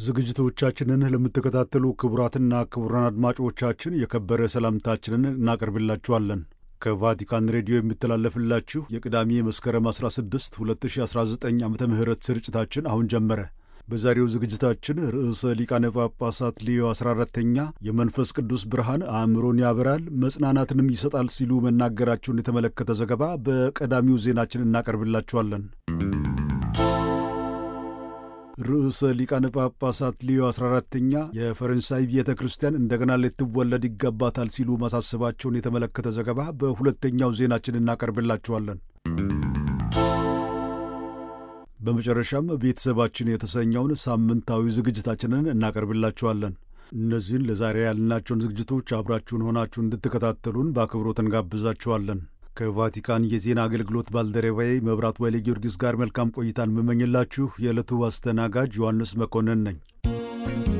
ዝግጅቶቻችንን ለምትከታተሉ ክቡራትና ክቡራን አድማጮቻችን የከበረ ሰላምታችንን እናቀርብላችኋለን። ከቫቲካን ሬዲዮ የሚተላለፍላችሁ የቅዳሜ መስከረም 16 2019 ዓ ም ስርጭታችን አሁን ጀመረ። በዛሬው ዝግጅታችን ርዕሰ ሊቃነ ጳጳሳት ሌዮ 14ተኛ የመንፈስ ቅዱስ ብርሃን አእምሮን ያበራል መጽናናትንም ይሰጣል ሲሉ መናገራቸውን የተመለከተ ዘገባ በቀዳሚው ዜናችን እናቀርብላችኋለን። ርዕሰ ሊቃነ ጳጳሳት ሊዮ 14ተኛ የፈረንሳይ ቤተ ክርስቲያን እንደገና ልትወለድ ይገባታል ሲሉ ማሳሰባቸውን የተመለከተ ዘገባ በሁለተኛው ዜናችን እናቀርብላችኋለን። በመጨረሻም ቤተሰባችን የተሰኘውን ሳምንታዊ ዝግጅታችንን እናቀርብላችኋለን። እነዚህን ለዛሬ ያልናቸውን ዝግጅቶች አብራችሁን ሆናችሁ እንድትከታተሉን በአክብሮት እንጋብዛችኋለን። ከቫቲካን የዜና አገልግሎት ባልደረባዬ መብራት ወይሌ ጊዮርጊስ ጋር መልካም ቆይታን የምመኝላችሁ የዕለቱ አስተናጋጅ ዮሐንስ መኮንን ነኝ።